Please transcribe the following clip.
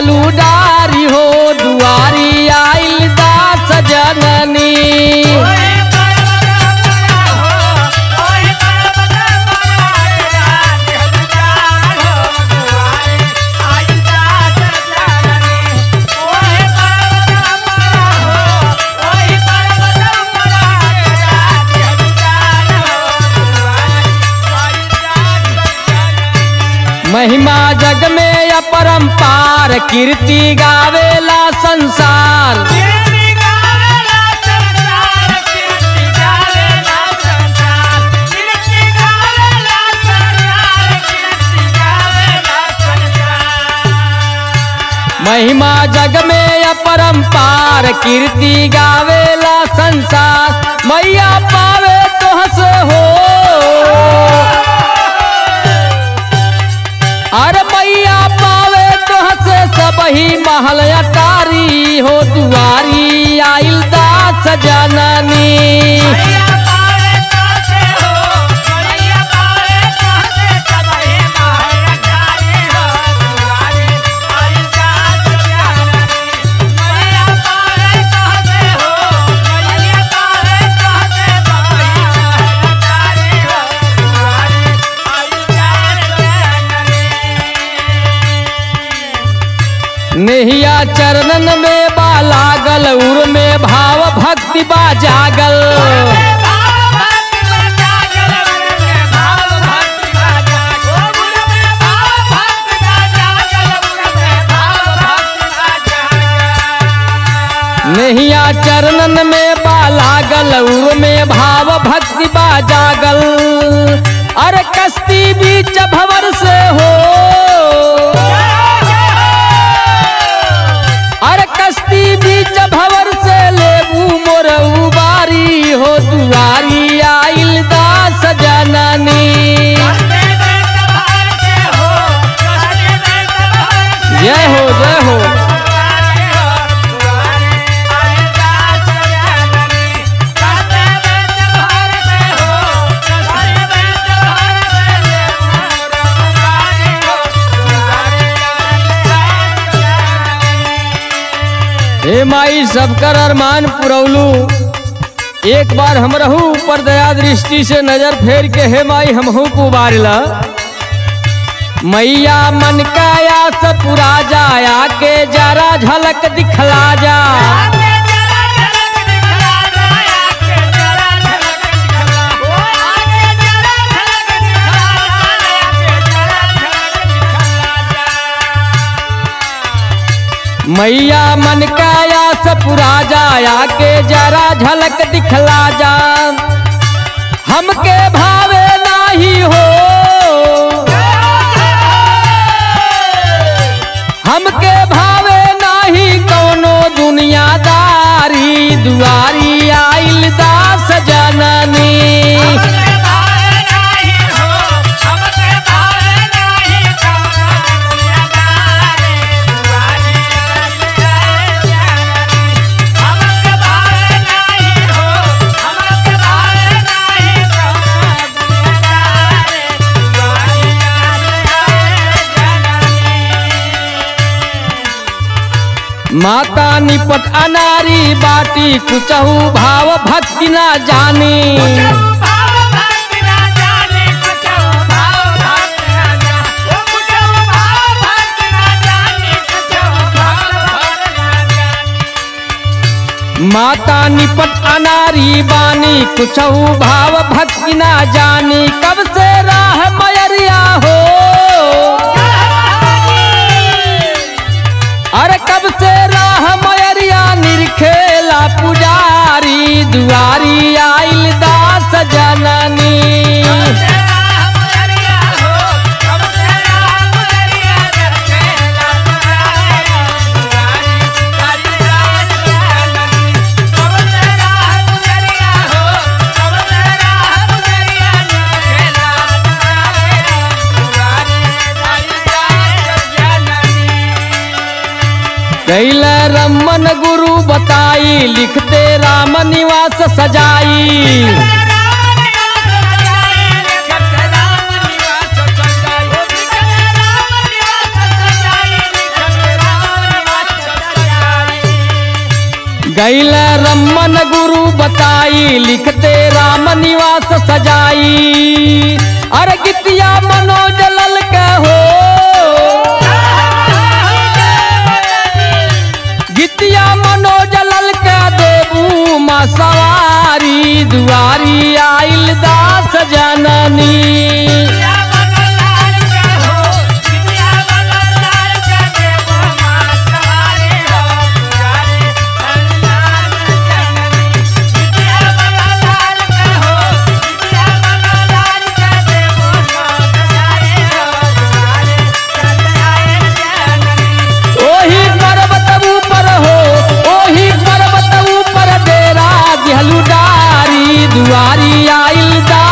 दिहलू डारी हो दुआरी आइल दास जननी महिमा जग में अपरंपार कीर्ति गावेला संसार महिमा जग में अपरंपार कीर्ति गावेला संसार मैया पावे तो हस हो अरे मैया पावे तो हस सबही महल अटारी हो दुआरी आइल दास जननी नेहिया चरणन में बा लागल उर में भाव भक्ति बा जागल नेहिया चरणन में बा लागल उर में भाव भक्ति बा जागल अरे कश्ती बीच भवर से हो अरे कश्ती बीच भवर से लेबू मोर उबारी हो दुआरी आइल दास जननी जय हो जय हो हे माई सबकर अरमान पुरौलू एक बार हम रहू ऊपर दया दृष्टि से नजर फेर के हे माई हमहू को उबारला मैया मन का आस पुरा जाया के जरा झलक दिखला जा मैया मन का आस पुरा जाया के जरा झलक दिखला जा हमके भावे नाही हो हमके भावे नाही कौनो दुनियादारी दुआरी आइल दास जननी माता निपट अनारी बाटी कुचहू भाव भक्ति ना जानी माता निपट अनारी बानी कुचहू भाव भक्ति ना जानी कब से राह मयरिया हो अरे कब से राह मयरिया निरखेला पुजारी दुआरी आइल दास जननी कैल रमन गुरु बताई लिखते राम निवास सजाई गैल रमन गुरु बताई लिखते राम निवास सजाई अरे गितिया मनोज लल के हो गितिया मनोज लल के देबू माँ सवारी दुआरी आइल दास जननी ओही पर्वत ऊपर हो ओही पर्वत ऊपर डेरा दिहलू डारी दुआरी आइल दा